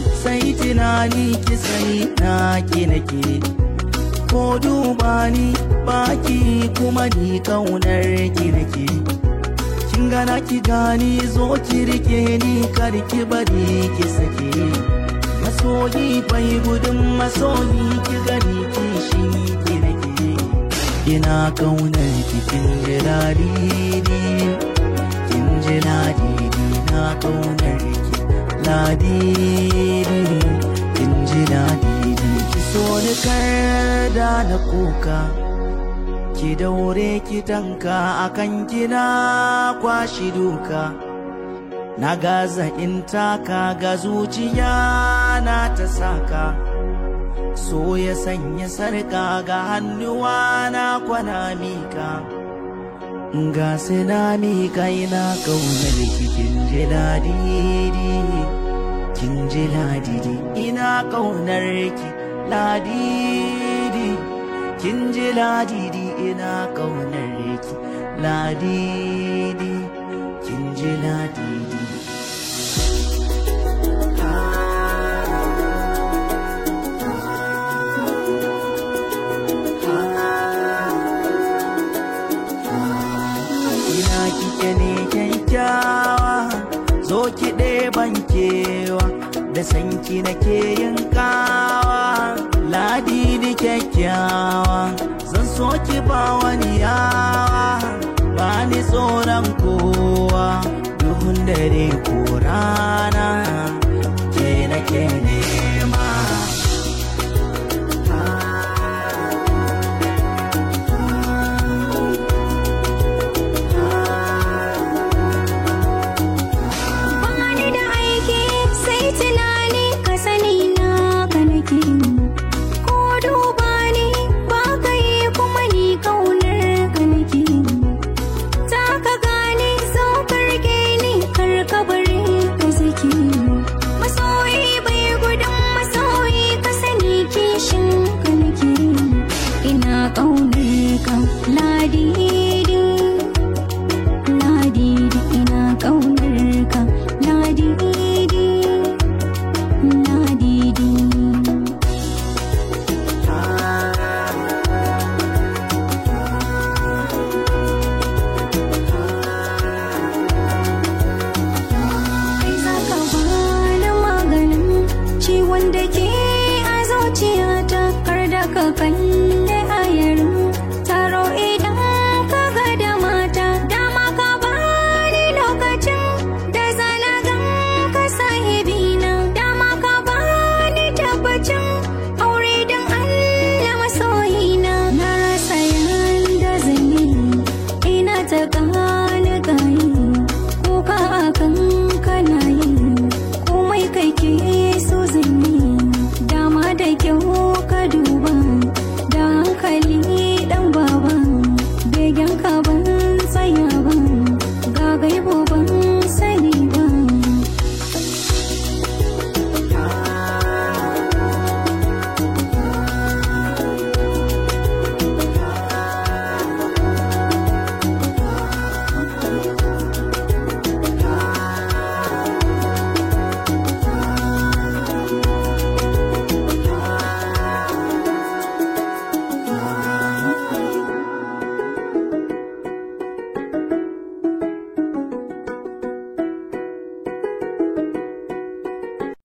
sai tunani ki sani na ki nake ko duba ni baki kuma ni kaunar ki nake kin gana ki gani zo ki rike ni kar ki bari ki sake masoyi bai gudun masoyi ki gani kishi ki nake ina kaunar ki kin ji ladidi kin ji ladidi na kaunar ki ladidi kin ji ladidi ki so ni kar da na kuka ki daure ki tanka akan kina kwashi duka na gaza in taka ga zuciya na ta saka so ya sanya sarka ga hannuwa na kwana mika ga na mika ina kaunar ki kin ji ladidi kin ji ladidi ina kaunar ki ladidi kin ji ladidi ina kaunar ki ladidi kin ji ladidi ina kike ne kyakkyawa zo ki ɗeban kewa da sanki nake yin kawa ladidi kyakkyawa zan so ki ba wani yawa ba ni tsoron kowa duhun dare ko rana ke nake nema Bani da aiki sai tunani ka sani na ka nake ko duba ni ba ka yi kuma ni kaunar ka nake ta ka gane so ka rike ni kar ka bari ka saki masoyi bai gudun masoyi ka sani kishin ka nake ina kaunar ka ladidi ladidi ina kaunar ka ladidi ladidi kai zaka bani maganin ciwon da ke a zuciyata kar da ka kalli